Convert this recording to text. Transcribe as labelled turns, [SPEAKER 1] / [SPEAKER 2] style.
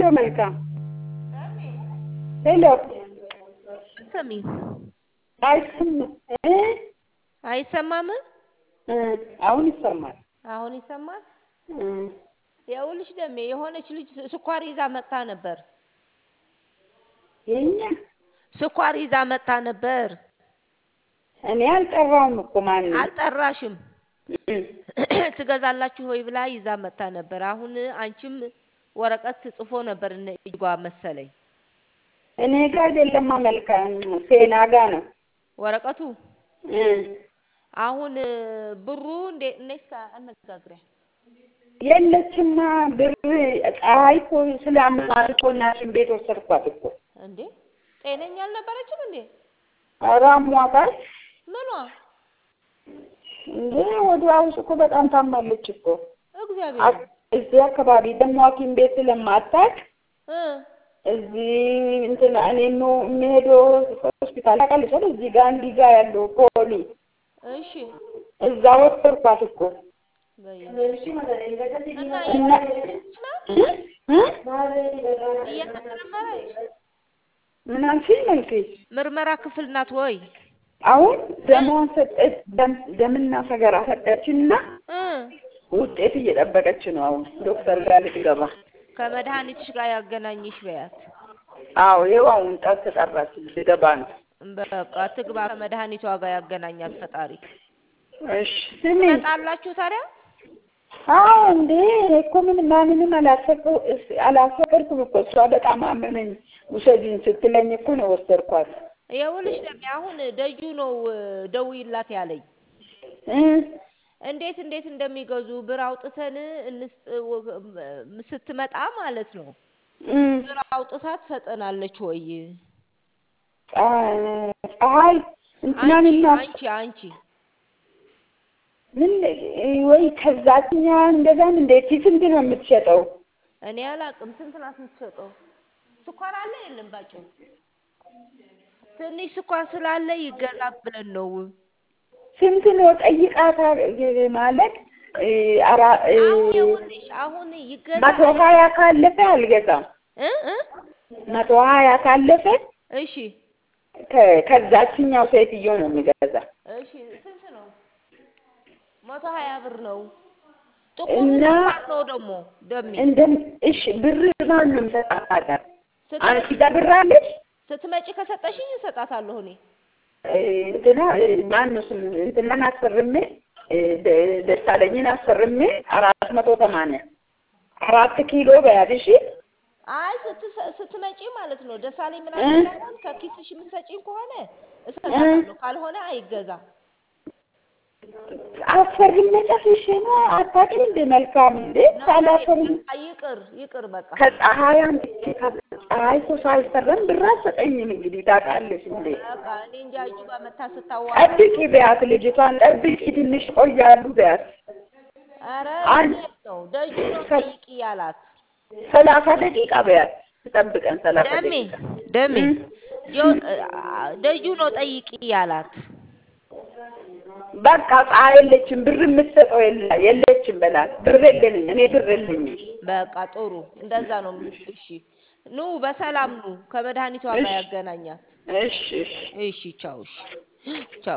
[SPEAKER 1] ሄሎ መልካም ሄሎ
[SPEAKER 2] ሰሚ
[SPEAKER 1] አይሰማም እ
[SPEAKER 2] አይሰማም?
[SPEAKER 1] እ አሁን ይሰማል።
[SPEAKER 2] አሁን ይሰማል።
[SPEAKER 1] እ
[SPEAKER 2] ይኸውልሽ ደሜ የሆነች ልጅ ስኳር ይዛ መጥታ ነበር።
[SPEAKER 1] የኛ
[SPEAKER 2] ስኳር ይዛ መጥታ ነበር።
[SPEAKER 1] እኔ አልጠራውም እኮ ማንም
[SPEAKER 2] አልጠራሽም።
[SPEAKER 1] እ
[SPEAKER 2] ትገዛላችሁ ወይ ብላ ይዛ መጥታ ነበር። አሁን አንቺም ወረቀት ጽፎ ነበር እነ እጅጓ መሰለኝ
[SPEAKER 1] እኔ ጋር አይደለማ መልካም ሴና ጋ ነው።
[SPEAKER 2] ወረቀቱ።
[SPEAKER 1] እ
[SPEAKER 2] አሁን ብሩ እንዴ እነስ አነጋግሪያ
[SPEAKER 1] የለችማ ብር ፀሐይ እኮ ስላመማት እኮ እናትን ቤት ወሰድኳት እኮ
[SPEAKER 2] እንዴ ጤነኛ አልነበረችም እንዴ?
[SPEAKER 1] ኧረ አሟታል
[SPEAKER 2] ምኗ?
[SPEAKER 1] እንዴ ወዲያ ውስጥ እኮ በጣም ታማለች እኮ
[SPEAKER 2] እግዚአብሔር
[SPEAKER 1] አ- እዚህ አካባቢ ደግሞ ሐኪም ቤት ስለማታውቅ
[SPEAKER 2] እ
[SPEAKER 1] እዚህ እንትን እኔ ነው የምሄደው ሆስፒታል ታውቃለች አይደል? እዚህ ጋር እንዲህ ጋር ያለው ፖሊ
[SPEAKER 2] እሺ
[SPEAKER 1] እዛ ወሰድኳት እኮ
[SPEAKER 2] በይ
[SPEAKER 1] እና
[SPEAKER 2] እና
[SPEAKER 1] እና
[SPEAKER 2] እየተመረመረች ነው
[SPEAKER 1] እ? እ?
[SPEAKER 2] እየተመረመረች
[SPEAKER 1] ምን አልሽኝ መልኬ?
[SPEAKER 2] ምርመራ ክፍል ናት ወይ?
[SPEAKER 1] አሁን ደሟን ሰጠች፣ ደም ደምና ሰገራ ሰጠችና
[SPEAKER 2] እ
[SPEAKER 1] ውጤት እየጠበቀች ነው። አሁን ዶክተር ጋር ልትገባ።
[SPEAKER 2] ከመድኃኒትሽ ጋር ያገናኝሽ በያት።
[SPEAKER 1] አዎ ይኸው አሁን ጠር ተጠራች ልትገባ ነው።
[SPEAKER 2] በቃ ትግባ፣ ከመድኃኒቷ ጋር ያገናኛት ፈጣሪ።
[SPEAKER 1] እሺ ስሚ
[SPEAKER 2] ትመጣላችሁ ታዲያ?
[SPEAKER 1] አዎ እንዴ እኔ እኮ ምን ማንንም አላፈቅሩ አላፈቅርኩም እኮ እሷ በጣም አመመኝ ውሰጂኝ ስትለኝ እኮ ነው ወሰድኳት።
[SPEAKER 2] ይኸውልሽ ደሜ አሁን ደጁ ነው ደውይላት ያለኝ።
[SPEAKER 1] እ
[SPEAKER 2] እንዴት እንዴት እንደሚገዙ ብር አውጥተን እንስጥ ስትመጣ ማለት ነው።
[SPEAKER 1] እ
[SPEAKER 2] ብር አውጥታ ትሰጠናለች ወይ?
[SPEAKER 1] ፀሐይ
[SPEAKER 2] አንቺ
[SPEAKER 1] እንትናንና
[SPEAKER 2] አንቺ አንቺ
[SPEAKER 1] ምን ወይ ከዛችኛ እንደዛም እንዴት ስንት ነው የምትሸጠው?
[SPEAKER 2] እኔ አላቅም። ስንት ናት የምትሸጠው? ስኳር አለ የለም? ባጭሩ ትንሽ ስኳር ስላለ ይገዛ ብለን ነው።
[SPEAKER 1] ስንት ነው ጠይቃታ ማለት እ አራ እ
[SPEAKER 2] አሁን ይኸውልሽ አሁን ይገዛ
[SPEAKER 1] መቶ ሀያ ካለፈ አልገዛም።
[SPEAKER 2] እ እ
[SPEAKER 1] መቶ ሀያ ካለፈ
[SPEAKER 2] እሺ
[SPEAKER 1] ከ- ከዛችኛው ሴትዮ ነው የሚገዛ።
[SPEAKER 2] እሺ ስንት ነው? መቶ ሀያ ብር ነው። ጥቁር
[SPEAKER 1] እና
[SPEAKER 2] ስኳር ነው ደግሞ ደሜ
[SPEAKER 1] እንደ እሺ ብር ማን ነው የሚሰጣት ታዲያ?
[SPEAKER 2] ስትመጪ
[SPEAKER 1] አንቺ ጋር ብር አለሽ?
[SPEAKER 2] ስትመጪ ከሰጠሽኝ እሰጣታለሁ እኔ።
[SPEAKER 1] እ እንትና እ ማን ነው ስም እንትናን አስፈርሜ እ ደ- ደሳለኝን አስፈርሜ አራት መቶ ሰማንያ አራት ኪሎ በያት እሺ።
[SPEAKER 2] አይ ስትሰ- ስትመጪ ማለት ነው ደሳለኝ ምን
[SPEAKER 1] እ
[SPEAKER 2] አደርጋለሁ ከኪስሽ የምትሰጪኝ ከሆነ
[SPEAKER 1] እ
[SPEAKER 2] እሰጣታለሁ፣ ካልሆነ አይገዛ።
[SPEAKER 1] አስፈርሜ ጨርሼ ነው አታውቂም እንደ መልካም እንዴ
[SPEAKER 2] ነው ነው
[SPEAKER 1] ሳላስፈርም
[SPEAKER 2] በቃ ይቅር ይቅር በቃ
[SPEAKER 1] ከፀሐይ አምጥቼ ከፀሐይ እኮ ሳልፈረም ብር አትሰጠኝም። እንግዲህ ታውቃለሽ እንዴ
[SPEAKER 2] በቃ እኔ እንጃ እጁ ጋር መታ ስታዋራ
[SPEAKER 1] ጠብቂ በያት፣ ልጅቷን ጠብቂ፣ ትንሽ ቆያሉ በያት።
[SPEAKER 2] ኧረ
[SPEAKER 1] አንድ
[SPEAKER 2] እንዴት ነው ደጁ ነው
[SPEAKER 1] ከ-
[SPEAKER 2] ጠይቂ ያላት።
[SPEAKER 1] ሰላሳ ደቂቃ በያት፣ ትጠብቀን ሰላሳ
[SPEAKER 2] ደሜ
[SPEAKER 1] ደቂቃ
[SPEAKER 2] ደሜ
[SPEAKER 1] እ
[SPEAKER 2] ጆ- አ- ደጁ ነው ጠይቂ ያላት።
[SPEAKER 1] በቃ ፀሐይ የለችም፣ ብር የምትሰጠው የለ- የለችም በላት። ብር የለኝም እኔ ብር የለኝም።
[SPEAKER 2] በቃ ጥሩ እንደዛ ነው። እሺ ኑ በሰላም ኑ፣ ከመድኃኒቷ ጋር
[SPEAKER 1] እሺ
[SPEAKER 2] ያገናኛት።
[SPEAKER 1] እሺ እሺ
[SPEAKER 2] እሺ ቻው። እሺ ቻው።